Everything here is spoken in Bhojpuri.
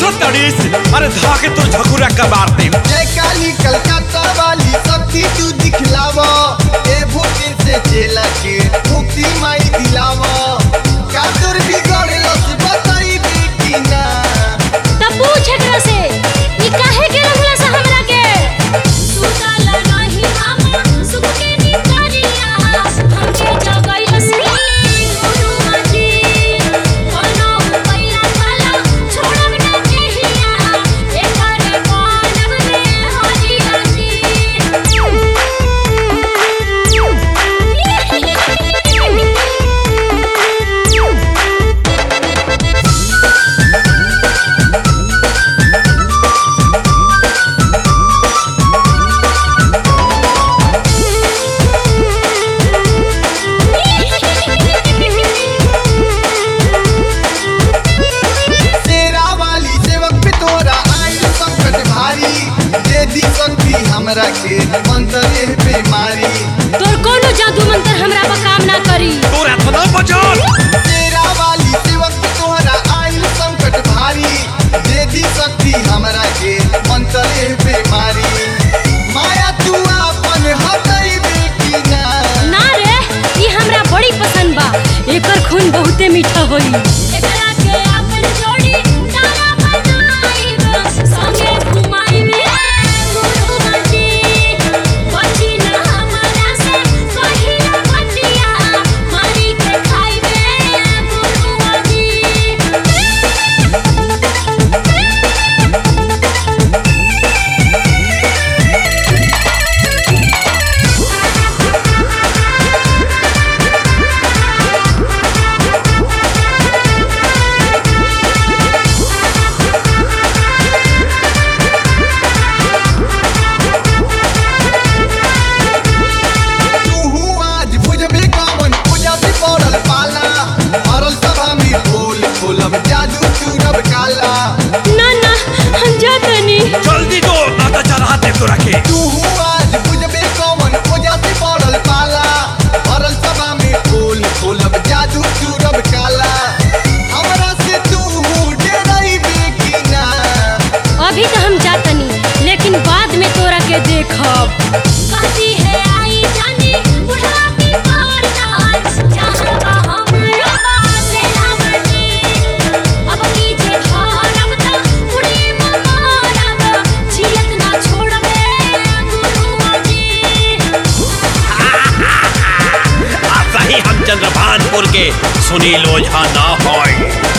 हंसत तड़ीस अरे धाके तोर झकुरा कबार दे जय काली कलकत्ता वाली शक्ति तू दिखलावा ए भूखे से चेला के मुक्ति माई दिलावा का तोर बिगड़लो से बताई बेटी ना तब पूछ एकरा से ई काहे के रंगला से हमरा के सुतल नाही हम सुख के नितरिया हमके जगई हसी गुरु जी कोनो पैरा वाला छोड़ब ना देहिया एकर बनब रे हरी हसी तेरा वाली सेवक पे तोरा आई संकट भारी दे दी शक्ति हमरा के मंत्र एह पे मारी तोर कोनो जादू मंत्र हमरा पर काम ना करी तोर इतना बजल तेरा वाली सेवक पे तोरा आई संकट भारी दे दी शक्ति हमरा के मंत्र एह पे मारी माया तू अपन हटई बेटी ना ना रे ई हमरा बड़ी पसंद बा एकर खून बहुते मीठा होई एकरा के अपन जोड़ी तारा बनाई संगे घुमाई में गुरु मंजी बची ना हमरा से कहिया बचिया मारी के खाई में गुरु मंजी तू आज बुझबे कवन पूजा से पड़ल पाला मरल सभा में बोल खोलब जादू चूरब काला ना ना हम जातनी जल्दी दो ना तो चढ़ा दे तोरा के तू आज बुझबे कवन पूजा से पड़ल पाला मरल सभा में बोल खोलब जादू चूरब काला हमरा से तू डरैबे की ना अभी तो हम जातनी लेकिन बाद में तोरा के देखब कहती है आई जानी बुढ़ा की पार जहाँ का हमारा बात है हमनी अब कीजे धरब त बुढ़ी ममारब जियत ना छोड़बे गुरु जी आ सही हम चंद्रभानपुर के सुनील ओझा ना होय